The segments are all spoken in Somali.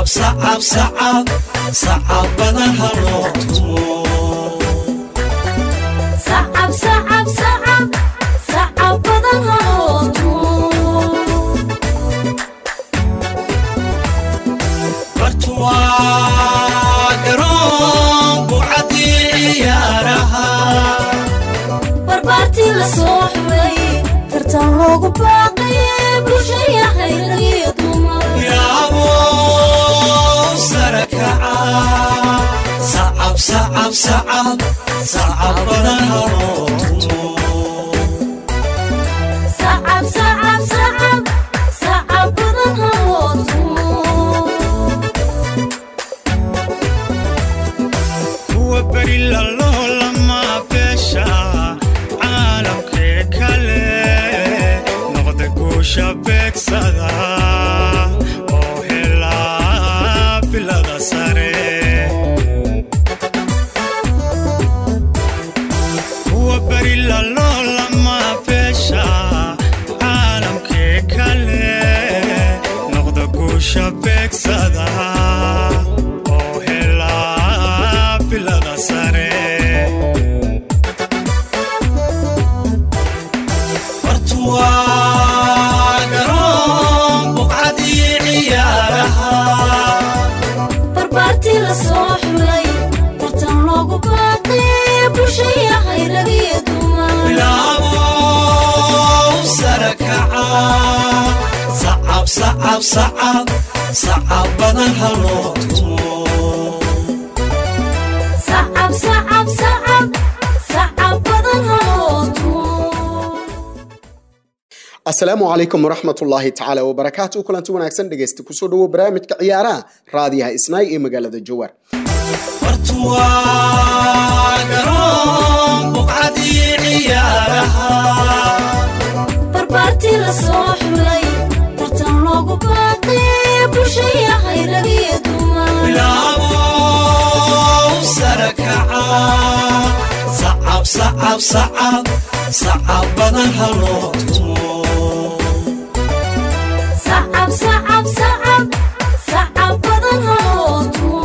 sacab sacab sacab sacab badan ha loo tumo sacab sacab sacab sacab badan ha loo tumo bartuwaa garoon bucadii ciyaaraha barbaartii la soo xulay tartan loogu baaqay bulshaya khayragiyo dumar yaabo sara kaca sacab sacab sacab sacab badan ha loo tumo sacab sacab sacab sacab badan ha loo tumo kuwa beri lalolama beesha caalamkee kale noqda guusha beegsada oo helaa bilada sare kuwa beri lalolama beesha caalamkee kale noqda guusha beegsada oo helaa bilada sare bartuwaa garoon buqcadii ciyaaraha barbaartii la soo xulay tartan loogu baaqay bulshaya khayragiyo dumar bilaabo sara kaca sacab sacab sacab sacab badan ha loo tumo sacab sacab sacab sacab badan ha loo tumo asalaamu calaykum waraxmatullaahi tacaala wabarakaatu kulanti wanaagsan dhegeysta kusoo dhawo barnaamijka ciyaaraha raadiyaha isnaay ee magaalada jowar bartuwaa garoon buqcadii ciyaaraha barbaartii la soo xulay tartan loogu baaqay bulshaya khayragiyo dumar bilaabo sara kaca sacab sacab sacab sacab badan ha loo tumo sacab sacab sacab sacab badan ha loo tumo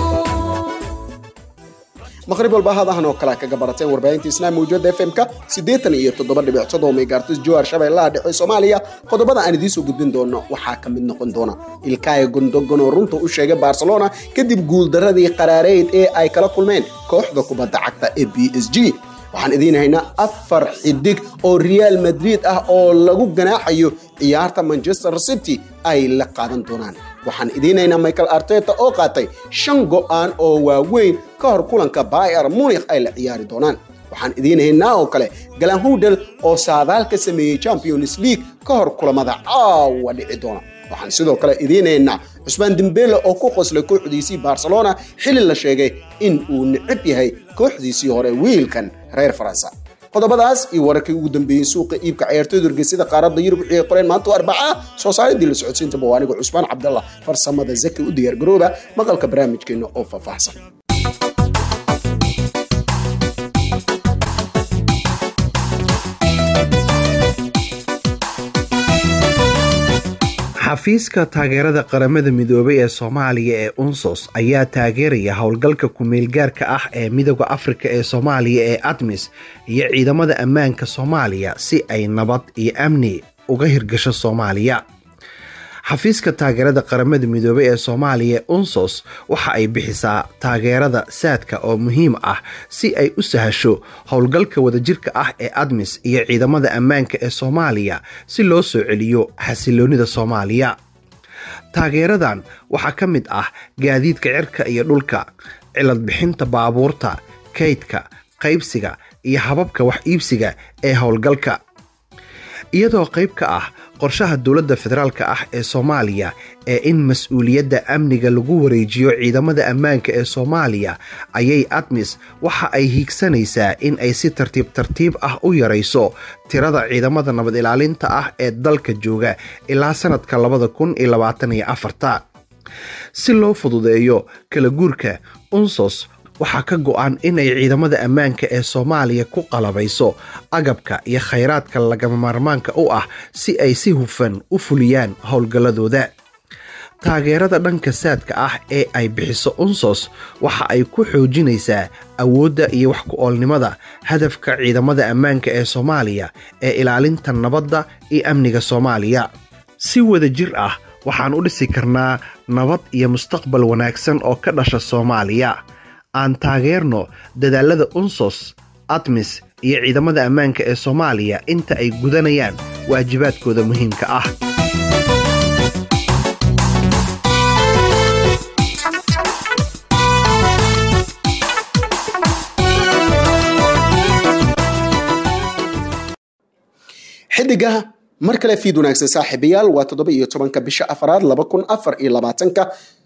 maqrib walba hadahan oo kale kaga barateen warbaahinta isnaa mawjada f m-ka siddeetan iyo toddoba dhibic toddoba megaartis jowar shabeellaha dhexe soomaaliya qodobada aan idiin soo gudbin doono waxaa ka mid noqon doona ilkaayo gondogon oo runta u sheegay barcelona kadib guuldaradii qaraareyd ee ay kala kulmeen kooxda kubadda cagta ee b s g waxaan idiin haynaa afar xidig oo real madrid ah oo lagu ganaaxayo ciyaarta manchester city ay la qaadan doonaan waxaan idiin haynaa michael arteta oo qaatay shan go'aan oo waaweyn ka hor kulanka bayer munich ay la ciyaari doonaan waxaan idiin haynaa oo kale galan hudel oo saadaal ka sameeyey champions league ka hor kulamada caawa dhici doona waxaan sidoo kale idiin haynaa cusmaan dembele oo ku qoslay kooxdiisii barcelona xili la sheegay in uu necab yahay kooxdiisii hore wiilkan reer faransa qodobadaas iyo wararkii ugu dambeeyey suuqa iibka ciyaartooyda urgesida qaaradda yurub wixii ay qoreen maanta oo arbaca soo saaridii la socodsiinta bawaaniga cusmaan cabdallah farsamada zaki u diyaargarooba maqalka barnaamijkeena oo faahfaahsan xafiiska taageerada qaramada midoobay ee soomaaliya ee unsos ayaa taageeraya howlgalka ku-meelgaarka ah ee midooda afrika ee soomaaliya ee admis iyo ciidamada ammaanka soomaaliya si ay nabad iyo amni uga hirgasho soomaaliya xafiiska taageerada qaramada midoobay ee soomaaliya unsos waxa ay bixisaa taageerada saadka oo muhiim ah si ay u sahasho howlgalka wadajirka ah ee admis iyo ciidamada ammaanka ee soomaaliya si loo soo celiyo xasiloonida soomaaliya taageeradan waxaa ka mid ah gaadiidka cirka iyo dhulka cilad bixinta baabuurta kaydka qaybsiga iyo hababka wax iibsiga ee howlgalka iyadoo qayb ka ah qorshaha dowladda federaalk ah ee soomaaliya ee in mas-uuliyadda amniga lagu wareejiyo ciidamada ammaanka ee soomaaliya ayay admis waxa ay hiigsanaysaa in ay si tartiib tartiib ah u yarayso tirada ciidamada nabad ilaalinta ah ee dalka jooga ilaa sanadka labada kun iyo labaatan iyo afarta si loo fududeeyo kala guurka unsos waxaa ka go-an inay ciidamada ammaanka ee soomaaliya ku qalabayso agabka iyo khayraadka lagama maarmaanka u ah si ay si hufan u fuliyaan howlgalladooda taageerada dhanka saadka ah ee ay bixiso unsos waxa ay ku xoojinaysaa awoodda iyo wax ku-oolnimada hadafka ciidamada ammaanka ee soomaaliya ee ilaalinta nabadda iyo amniga soomaaliya si wada jir ah waxaan u dhisi karnaa nabad iyo mustaqbal wanaagsan oo ka dhasha soomaaliya aan taageerno dadaalada unsos admis iyo ciidamada ammaanka ee soomaaliya inta ay gudanayaan waajibaadkooda muhiimka ah xidigaha mar kale fiid wanaagsan saaxiibayaal waa toddoba iyo tobanka bisha afaraad laba kun afar iyo labaatanka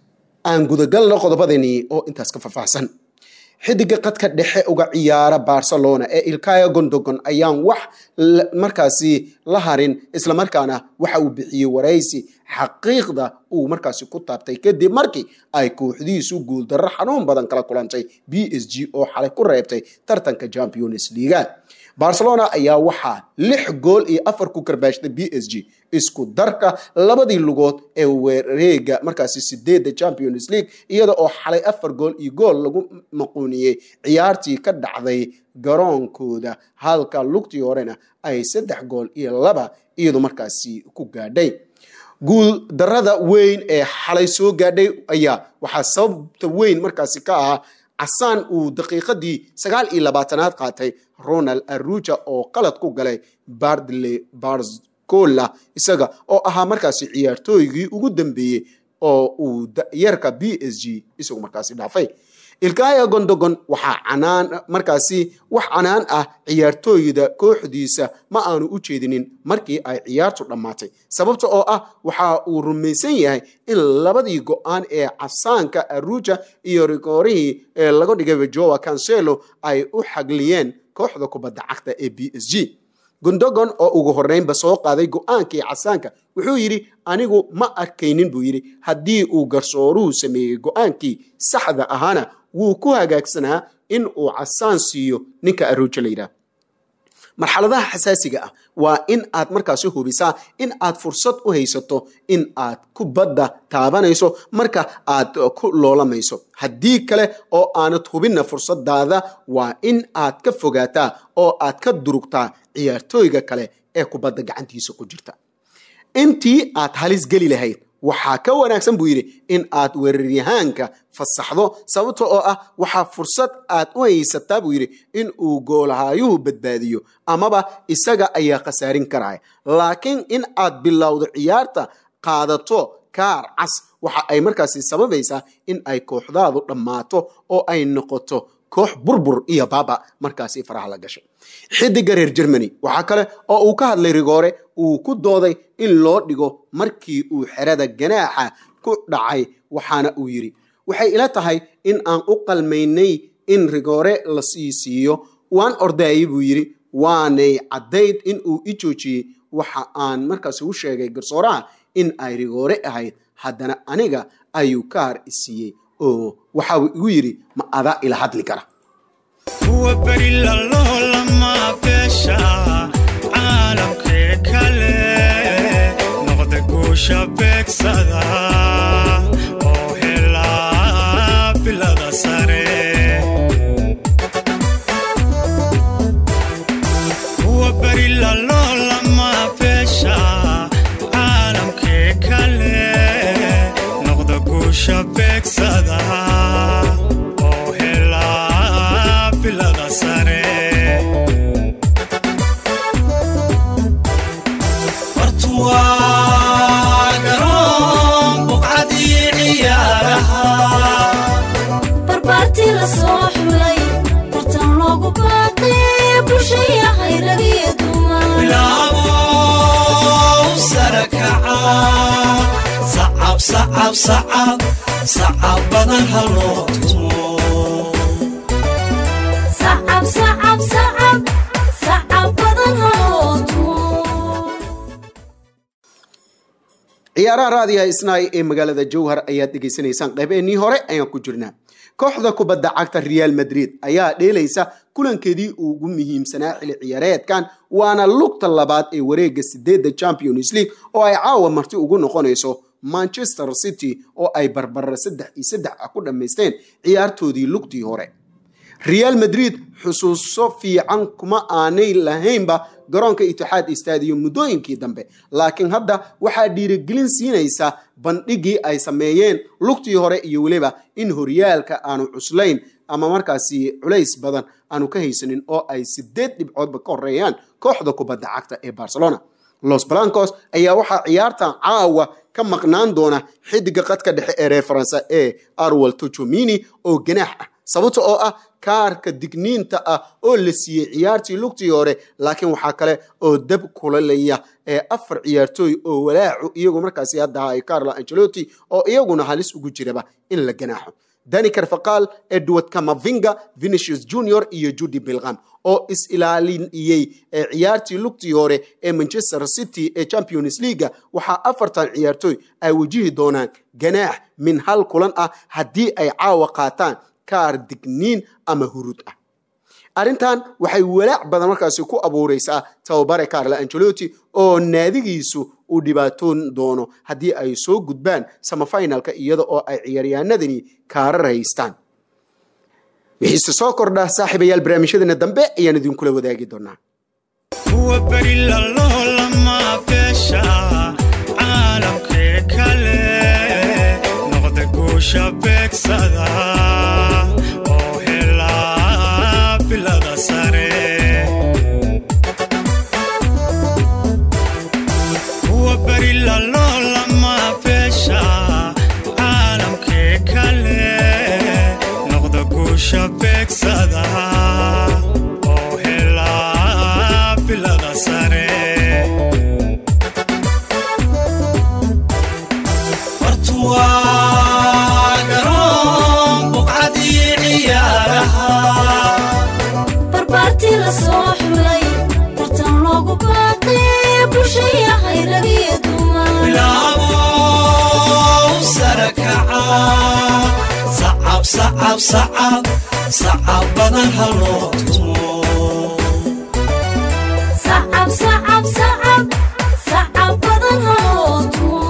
aan gudagalno qodobadani oo intaas ka faahfaahsan xidiga qadka dhexe uga ciyaara barcelona ee ilkaya gondogon ayaan wax markaasi la harin islamarkaana waxa uu bixiyey waraysi xaqiiqda uu markaasi ku taabtay kadib markii ay kooxdiisu guuldarro xanuun badan kala kulantay b s g oo xalay ku reebtay tartanka champions leaga barcelona ayaa waxaa lix gool iyo afar ku karbaashtay b s g isku darka labadii lugood ee wareega markaasi sideedda champions league iyada oo xalay afar gool iyo gool lagu maquuniyey ciyaartii ka dhacday garoonkooda halka lugtii horena ay saddex gool iyo laba iyadu markaasi ku gaadhay guul darada weyn ee xalay soo gaadhay ayaa waxaa sababta weyn markaasi ka ahaa casaan uu daqiiqadii sagaal iyo labaatanaad qaatay ronald aruja oo qalad ku galay bardley barscola isaga oo ahaa markaasi ciyaartooygii ugu dambeeyey oo uu yarka b s g isagu markaasi dhaafay ilkaya gondogon waxaa canaan markaasi wax canaan ah ciyaartooyda kooxdiisa ma aanu u jeedinin markii ay ciyaartu dhammaatay sababta oo ah waxa uu rumaysan yahay in labadii go-aan ee casaanka aruja iyo rigoorihii ee laga dhigay joa cancelo ay u xagliyeen kooxda kubadda cagta ee b s g gondogon oo ugu horreynba soo qaaday go-aankii casaanka wuxuu yidhi anigu ma arkaynin buu yidhi haddii uu garsooruhu sameeyey go-aankii saxda ahaana wuu ku hagaagsanaa in uu casaan siiyo ninka aruuja la yidhaah marxaladaha xasaasiga ah waa in aad markaasi hubisaa in aad fursad u haysato in aad kubadda taabanayso marka aad ku loolamayso haddii kale oo aanad hubinna fursadaada waa in aad ka fogaataa oo aad ka durugtaa ciyaartooyga kale ee kubadda gacantiisa ku jirta intii aad halis geli lahayd waxaa ka wanaagsan buu yidhi in aad weeraryahaanka fasaxdo sababta oo ah waxaa fursad aad u haysataa buu yidhi in uu goolhaayuhu badbaadiyo amaba isaga ayaa khasaarin karaya laakiin in aad bilowdo ciyaarta qaadato kaar cas waxa ay markaasi sababaysaa in ay kooxdaadu dhammaato oo ay noqoto koox burbur iyo baaba markaasi faraha la gashay xidiga reer germany waxaa kale oo uu ka hadlay rigoore uu ku dooday in loo dhigo markii uu xerada ganaaxa ku dhacay waxaana uu yidhi waxay ila tahay in aan u qalmaynay in rigoore la sii siiyo waan ordaayay buu yidhi waanay caddayd in uu i joojiyey waxa aan markaasi u sheegay garsooraha in ay rigoore ahayd haddana aniga ayuu kaar i siiyey oo waxauu igu yidhi ma adaa ila hadli kara kuwa beri lalolama beesha caalamkee kale noqda guusha beegsada oo helaa bilada sare kuwa beri lalolama beesha caalamkee kale noqda guusha beegsada oo helaa bilada sare bartuwaa garoon buqcadii ciyaaraha barbaartii la soo xulay tartan loogu baaqay bulshaya hayragiyo dumar bilaabo sare kaca sacab sacab sacab sacab badan haloo tumo sacab sacab sacab sacab badan haloo tumo ciyaaraha raadiyaha isnaay ee magaalada jowhar ayaad dhegaysanaysaan qeybeennii hore ayaan ku jirnaa kooxda kubadda cagta real madrid ayaa dheelaysa kulankeedii ugu muhiimsanaa xili ciyaareedkan waana lugta labaad ee wareega sideedda champions league oo ay caawa marti ugu noqonayso manchester city oo ay barbara saddex iyo saddex ah ku dhammaysteen ciyaartoodii lugtii hore real madrid xusuuso fiican kuma aanay lahaynba garoonka itixaad stadium muddooyinkii dambe laakiin hadda waxaa dhiirigelin siinaysa bandhigii ay sameeyeen lugtii hore iyo weliba in horyaalka aanu cuslayn ama markaasi culays badan aanu ka haysanin oo ay sideed dhibcoodba ka horeeyaan kooxda kubadda cagta ee barcelona los blancos ayaa waxaa ciyaartan caawa ka maqnaan doona xidiga qadka dhexe ee reer faransa ee arwal tochomini oo ganaax ah sababta oo ah kaarka digniinta ah oo la siiyey ciyaartii lugtii hore laakiin waxaa kale oo dab kulalaya ee afar ciyaartooy oo walaacu iyagu markaasi hadda ay carlo angelotti oo iyaguna halis ugu jiraba in la ganaaxo dani carfaqal edward camavinga vinicius junior iyo judy bilgham oo is-ilaaliniyey ciyaartii lugtii hore ee manchester city ee champions leaga waxaa afartan ciyaartooy ay wajihi doonaan ganaax min hal kulan ah haddii ay caawa qaataan kaar digniin ama hurud ah arrintan waxay walaac badan markaasi ku abuureysaa tababare carlo angelotti oo naadigiisu uu dhibaatoon doono haddii ay soo gudbaan samafinalka iyada oo ay ciyaaryahanadani kaarar haystaan wixiise soo kordha saaxiibayaal barnaamijyadeena dambe ayaan idinkula wadaagi doonaa kuwa beri laloolama beesha caalamkee kale noqda guusha beegsada oo helaa bilada sare kuwa beri laloolama beesha caalamkee kale noqda guusha beegsada oo helaa bilada sare hortuwaa garoon buqcadii ciyaaraha barbaartii la soo xulay tartan loogu baaqay bulshaya hayragiyo dumar bilaabo sare kaca sacab sacab sacab sacab badan haloo tumo sacab sacab sacab sacab badan haloo tumo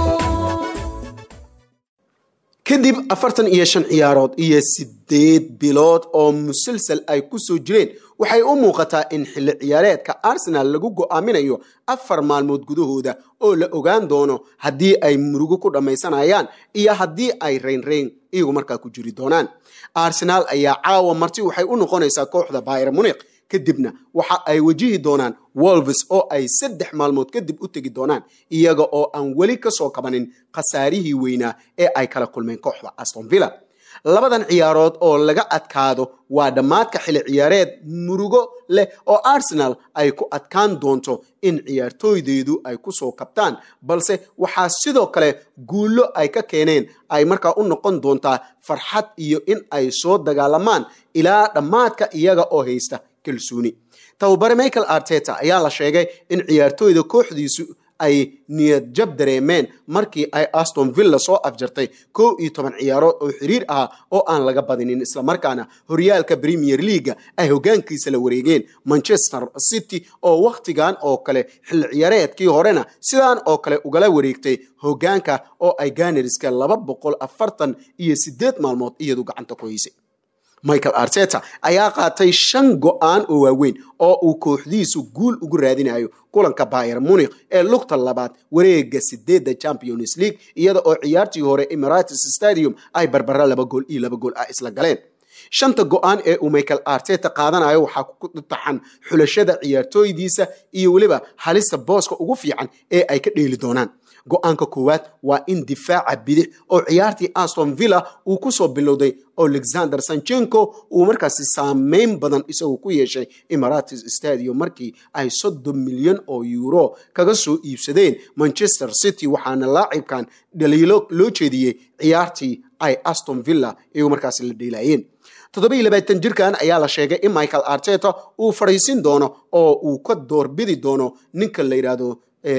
kadib afartan iyo shan ciyaarood iyo sideed bilood oo musalsal ay ku soo jireen waxay u muuqataa in xilli ciyaareedka arsenal lagu go'aaminayo afar maalmood gudahooda oo la ogaan doono haddii ay murugo ku dhammaysanayaan iyo haddii ay raynrayn iyagu markaa ku jiri doonaan arsenal ayaa caawa marti waxay u noqonaysaa kooxda bayr muniq kadibna waxa ay wajihi doonaan wolves oo ay saddex maalmood kadib u tegi doonaan iyaga oo aan weli ka soo kabanin khasaarihii weynaa ee ay kala kulmeen kooxda aston villa labadan ciyaarood oo laga adkaado waa dhammaadka xili ciyaareed murugo leh oo arsenal ay ku adkaan doonto in ciyaartooydeedu ay ku soo kabtaan balse waxaa sidoo kale guullo ay ka keeneen ay markaa u noqon doontaa farxad iyo in ay soo dagaalamaan ilaa dhammaadka iyaga oo haysta kalsooni tababare michael arteta ayaa la sheegay in ciyaartooyda kooxdiisu ay niyad jab dareemeen markii ay aston villa soo afjartay kow iyo toban ciyaarood oo xiriir ah oo aan laga badinin islamarkaana horyaalka premier leaga ay hogaankiisa la wareegeen manchester city oo wakhtigan oo kale xilli ciyaareedkii horena sidaan oo kale ugala wareegtay hogaanka oo ay ganeriska laba boqol afartan iyo sideed maalmood iyadu gacanta ku haysay michael arteta ayaa qaatay shan go'aan oo waaweyn oo uu kooxdiisu guul ugu raadinayo kulanka bayer munich ee lugta labaad wareega sideedda champions league iyada oo ciyaartii hore emirates stadium ay barbara laba gool iyo laba gool ah isla galeen shanta go'aan ee uu michael arteta qaadanayo waxaa ku taxan xulashada ciyaartooydiisa iyo weliba halista booska ugu fiican ee ay ka dheeli doonaan go-aanka koowaad waa in difaaca bidix oo ciyaartii aston villa uu kusoo bilowday alexander sanchenko uu markaasi saameyn badan isagu ku yeeshay emirates stadium markii ay soddon milyan oo euro kaga soo iibsadeen manchester city waxaana laacibkan dhaliilo loo jeediyey ciyaartii ay aston villa iyagu markaasi la dheelaayeen toddobiiyo labaatan jirkan ayaa la sheegay in michael arteta uu fadhiisin doono oo uu ka doorbidi doono ninka la yidhaahdo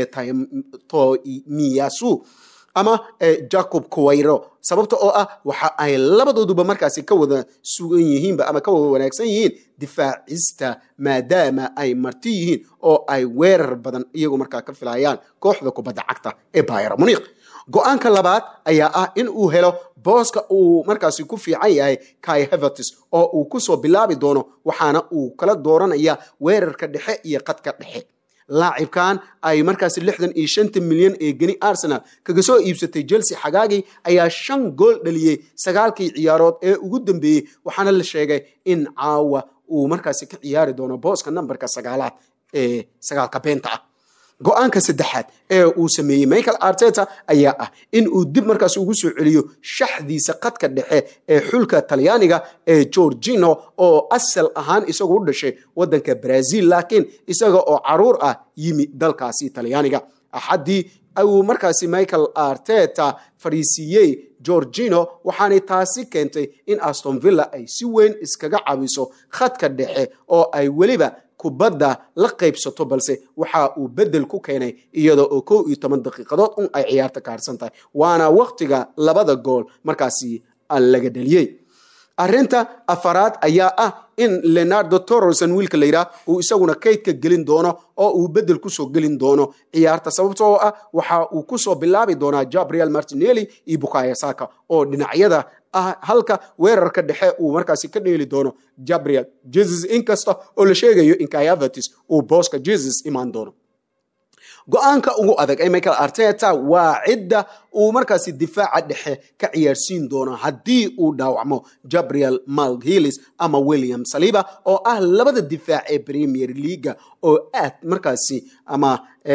tomiyasu ama jacob kuwayro sababta oo ah waxa ay labadooduba markaasi ka wada sugan yihiinba ama ka wada wanaagsan yihiin difaacista maadaama ay marti yihiin oo ay weerar badan iyagu markaa ka filayaan kooxda kubadda cagta ee bayer muniq go-aanka labaad ayaa ah in uu helo booska uu markaasi ku fiican yahay kai havertis oo uu kusoo bilaabi doono waxaana uu kala dooranaya weerarka dhexe iyo qadka dhexe laacibkan ay markaasi lixdan iyo shanta milyan ee geni arsenal kaga soo iibsatay chelsea xagaagii ayaa shan gool dhaliyey sagaalkii ciyaarood ee ugu dambeeyey waxaana la sheegay in caawa uu markaasi ka ciyaari doono booska nambarka sagaalaad ee sagaalka beenta ah go-aanka saddexaad ee uu sameeyey michael arteta ayaa ah in uu dib markaas ugu soo celiyo shaxdiisa qadka dhexe ee xulka talyaaniga ee georgino oo asal ahaan isagu u dhashay waddanka brazil laakiin isaga oo caruur ah yimi dalkaasi talyaaniga axaddii uu markaasi michael arteta fariisiiyey georgino waxaanay taasi keentay in aston villa ay si weyn iskaga cawiso khadka dhexe oo ay weliba kubadda la qaybsato balse waxa uu bedel ku keenay iyada oo kow iyo toban daqiiqadood un ay ciyaarta kaarsan tahay waana waktiga labada gool markaasi laga dheliyey arrinta afaraad ayaa ah in leonardo torreson wiilka la yidhaah uu isaguna kaydka gelin doono oo uu bedel kusoo gelin doono ciyaarta sababtoo ah waxa uu kusoo bilaabi doonaa gabriel martinelli iyo bukaya saka oo dhinacyada ah halka weerarka dhexe uu markaasi ka dheeli doono gabriel jesus inkasta oo la sheegayo in kayavertis uu booska jesus imaan doono go-aanka ugu adag ee michael arteta waa cidda uu markaasi difaaca dhexe ka ciyaarsiin doono haddii uu dhaawacmo gabriel malhilis ama william saliba oo ah labada difaac ee premier leaga oo aad markaasi ama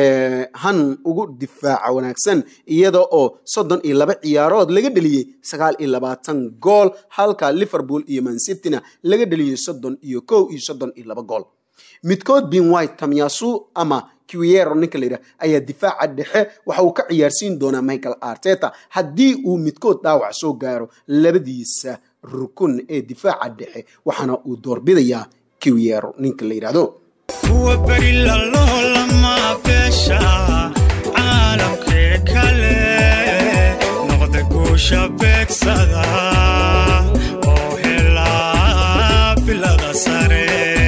han ugu difaaca wanaagsan iyada oo soddon iyo laba ciyaarood laga dheliyey sagaal iyo labaatan gool halka liverpool iyo mansityna laga dheliyey soddon iyo kow iyo soddon iyo laba gool midkood bin white tamyasu ama quiero ninka layidhah ayaa difaaca dhexe waxa uu ka ciyaarsiin doonaa michael arteta haddii uu midkood dhaawac soo gaaro labadiisa rukun ee difaaca dhexe waxaana uu doorbidayaa quiero ninka la yidhahdo kuwa beri laloolama beesha caalamkee kale noqda guusha beegsada oo helaa bilada sare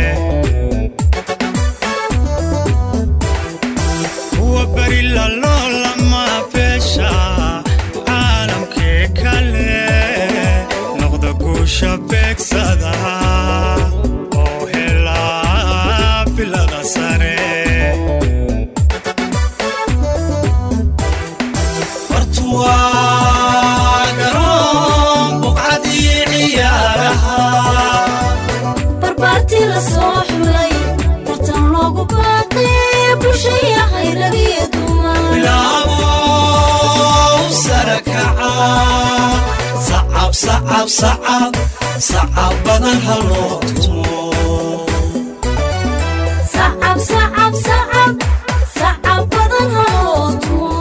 kuwa beri laloolama beesha caalamkee kale noqda guusha beegsada oo helaa bilada sare wartuwaa garoon buqcadii ciyaaraha barbaartii la soo xulay tartan loogu baaqay bulshaya hayragiyo dumar bilaabo sare kaca sacab sacab sacab sacab badan haloo tumo sacab sacab sacab sacab badan haloo tumo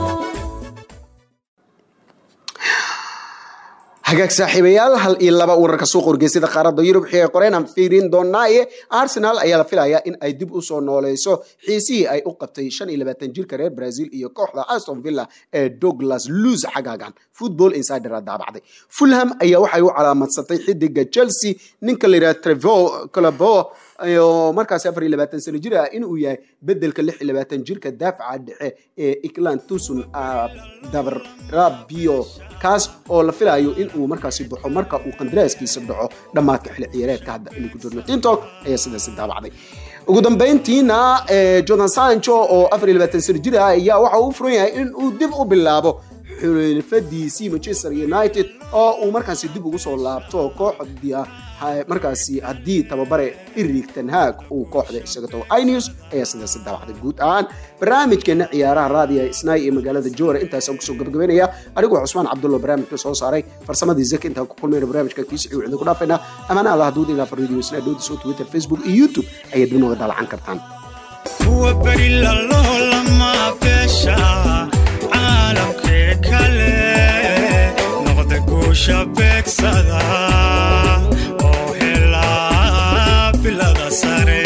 hagaag saaxiibayaal hal iyo laba wararka suuqa wargeysada qaaradda yurub xigay qoreen aan fiirin doonaaye arsenal ayaa la filayaa in ay dib usoo nooleyso xiisihii ay u qabtay shan iyo labaatan jirka reer brazil iyo kooxda aston villa ee douglas luz xagaagan football insider a daabacday fulham ayaa waxay u calaamadsatay xidiga chelsea ninka la yidhaha trevo colabo oo markaasi afar iyo labaatan sano jir ah inuu yahay bedelka lix iyo labaatan jirka daafaca dhexe ee iklan tusun dabrabio kaas oo la filayo in uu markaasi baxo marka uu qandaraaskiisa dhaco dhammaadka xili ciyaareedka hadda inuu ku jirno tintok ayaa sidaasi daabacday ugu dambeyntiina jordan sancho oo afar iyo labaatan sano jir ah ayaa waxa uu u furan yahay in uu dib u bilaabo xulfadiisii manchester united oo uu markaasi dib ugu soo laabto kooxda markaasi haddii tababare irig tanhaag uu kooxda isaga tago inews ayaa sidaasi daabacday guud ahaan barnaamijkeena ciyaaraha raadiga isnaay ee magaalada jowhar intaasaan kusoo gabagabeynaya anigoo cusmaan cabdullo barnaamijka soo saaray farsamadii zaki intaan ku kulmayna barnaamijka kiisi ciw idinku dhaafayna amaana allah haduud ilaa fariidiyo isnaa dhoodiso twitter facebook iyo youtube ayaad dib nooga daalacan kartaan kuwa beri laloolama beesha caalamkee kale noqda guusha beegsada oo helaa bilada sare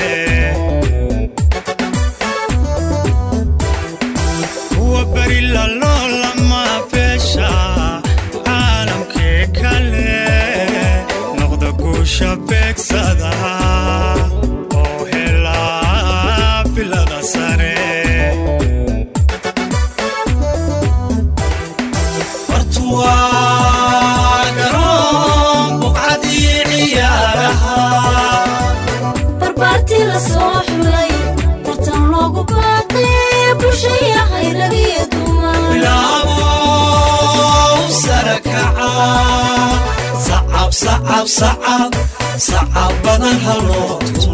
kuwa beri laloolama beesha caalamkee kale noqda guusha beegsada oo helaa bilada sare waa garoon buqcadii ciyaaraha barbaartii la soo xulay tartan loogu baaqay bulshayahay rag iyo dumar bilaabow sara kaca sacab sacab sacab sacab badan haloo tumo